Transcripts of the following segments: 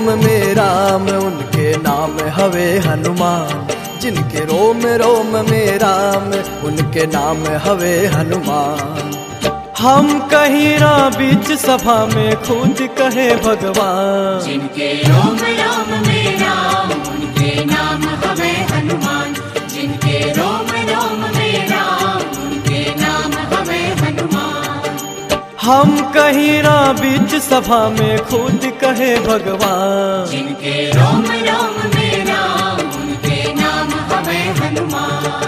रोम में राम उनके नाम हवे हनुमान जिनके रोम रोम में राम उनके नाम हवे हनुमान हम कहीं ना बीच सभा में खुद कहे भगवान जिनके रोम रोम में राम उनके नाम हवे हनुमान जिनके रोम रोम में राम उनके नाम हवे हनुमान हम कहीं ना बीच सभा में खुद कहे भगवान जिनके रोम रोम में राम उनके नाम हवे हनुमान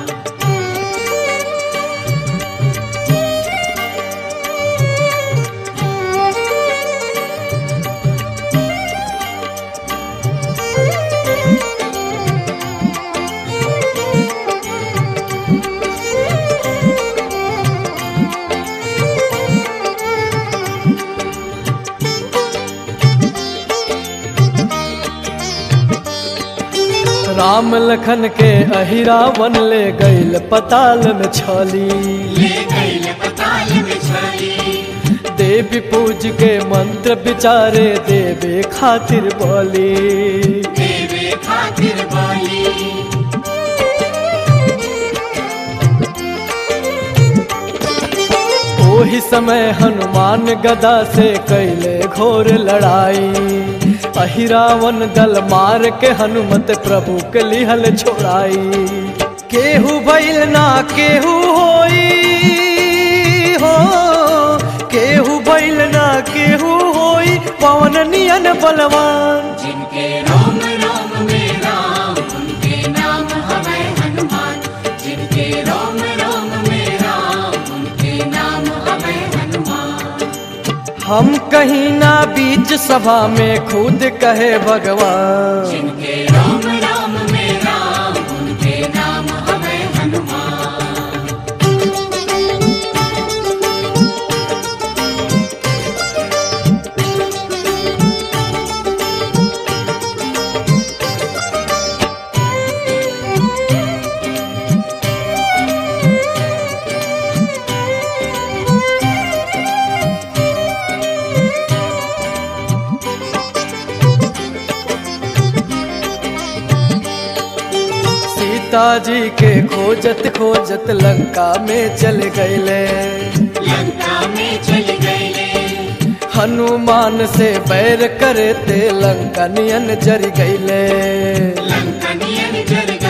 राम लखन के अहिरावन ले गईल पताल में छली ले गई पताल में छली देवी पूज के मंत्र विचारे देवे खातिर बोली देवे खातिर बोली ओही समय हनुमान गदा से कैले घोर लड़ाई अहिरावन दल मार के हनुमत प्रभु के लिहल छोड़ाई केहू भइल ना केहू होई हो केहू भइल ना केहू होई पवन नियन बलवान जिनके रोम रोम में राम उनके नाम हवे हनुमान जिनके रोम रोम में राम उनके नाम हवे हनुमान हम कहीं ना बीच सभा में खुद कहे भगवान जिनके रोम रोम में राम उनके नाम हवे हनुमान सीता जी के खोजत खोजत लंका में चल गईले लंका में चल गए हनुमान से बैर करे ते लंका नियन जर गईले लंका नियन जल गए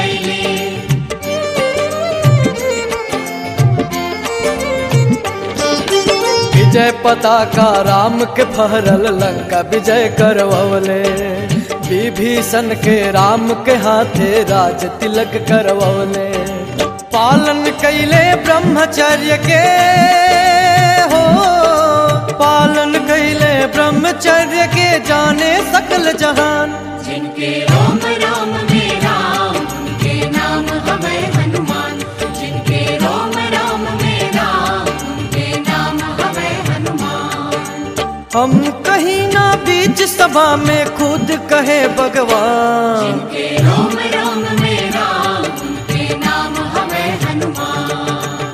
विजय पताका राम के फहरल लंका विजय करवले विभीषण के राम के हाथे राज तिलक करवले पालन कैले ब्रह्मचर्य के हो पालन कैले ब्रह्मचर्य के जाने सकल जहान जिनके रोम रोम में राम उनके नाम हवे हनुमान जिनके रोम रोम में राम उनके नाम हवे हनुमान हम कहीं ना बीच सभा में खुद कहे भगवान जिनके रोम रोम में राम उनके नाम हवे हनुमान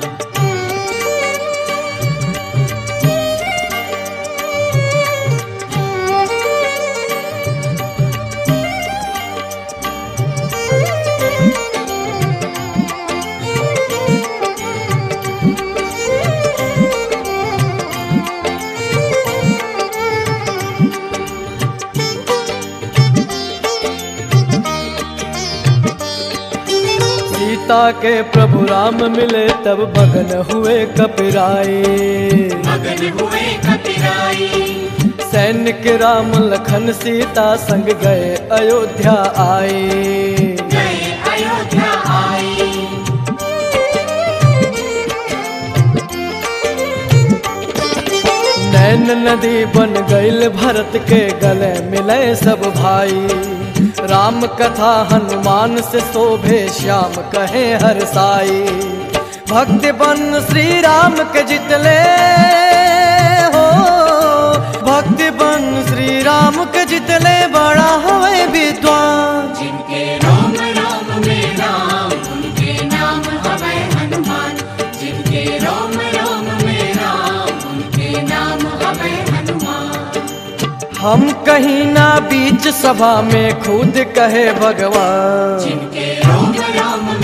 सीता के प्रभु राम मिले तब मगन हुए कपिराए मगन हुए कपिराई सैन्य के राम लखन सीता संग गए अयोध्या आए गए अयोध्या आई नैन नदी बन गईल भरत के गले मिले सब भाई राम कथा हनुमान से शोभे श्याम कहे हर साई भक्त बन श्री राम के जितले हो भक्त बन श्री राम के जितले बड़ा हवे विद्वान जिनके रोम रोम में राम उनके नाम हवे हनुमान जिनके रोम रोम में राम उनके नाम हवे हनुमान हम कहीं ना बीच सभा में खुद कहे भगवान जिनके रोम रोम